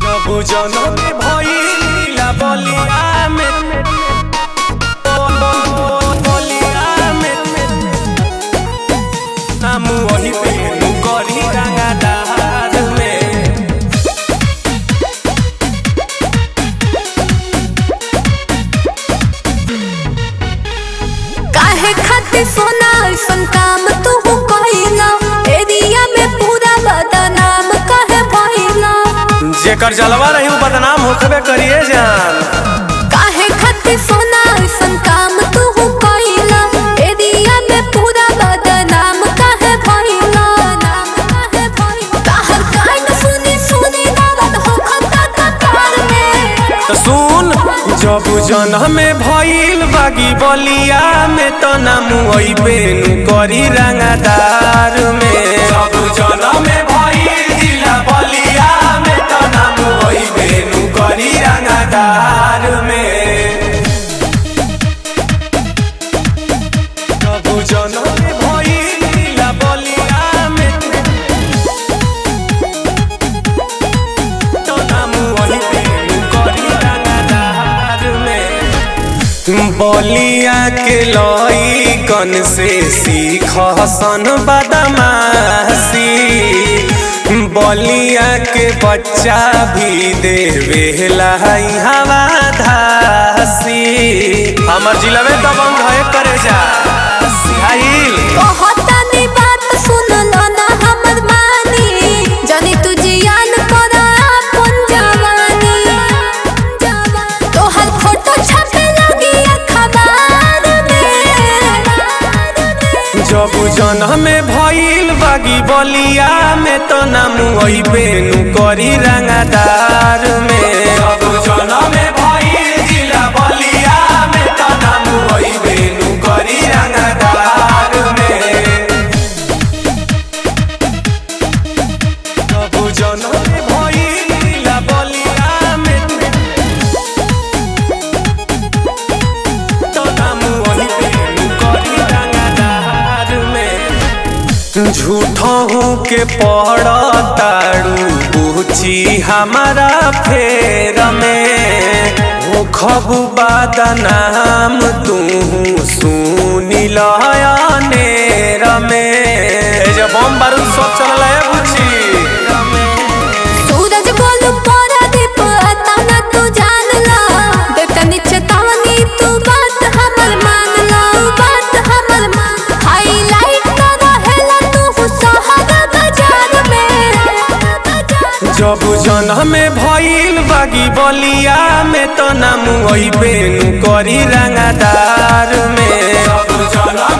प्रभु जनम भइला बलिया में बलिया में नाम वही पे करी रंगादार में काहे खातिर सोना ऐसन काम तू कइला एरिया में पूरा बदनाम काहे भइला जेकर जलवा रही उ बदनाम होखबे करिए जान काहे खातिर सोना ऐसन काम तू कइला एरिया में पूरा बदनाम काहे भइला काहे भइला कहर कान सुनी सुनी दर्द हो खता कतार में तो सुन जब जनम भइल बागी बलिया में तो नाम अइबे नु करी रंगादार में जब जनम भइल जिला बलिया में तो नाम अइबे नु करी रंगादार में जब जनम भइल जिला बलिया में तो नाम अइबे नु करी रंगादार में बलिया के लई कन से सीख सन बदमाशी बलिया के बच्चा भी देवे हवा धासी हमर जिला में दबंग है करे जा सिहाइल कहता नी बात सुन लो ना हमर मानी जानी तू जियान करा अपन जवानी तोहर फोटो छपे लगी अखबार में जब जनम भइल बागी बलिया में तो नाम अइबे नु करी रंगादार में जब जनम भइल जिला बलिया में तो नाम अइबे नु करी रंगादार में जब जनम भइल जिला बलिया में तो नाम अइबे नु करी रंगादार में झूठों के पड़ ताड़ू पूछी हमारा फेर में हो खबू बदनाम तू सुनी लयनेर में ए जे बम बारूद सब चलल है बुझी सूरज बोल परा दीप तना तू जान ला बेटा नीचे तावनी तू बात हमर मान ला बात हमर मान हाईलाइट कर रहेला तू शहर बाजार में जब जनम भइल बागी बलिया में तो नाम अइबे नु करी रंगादार में जब जनम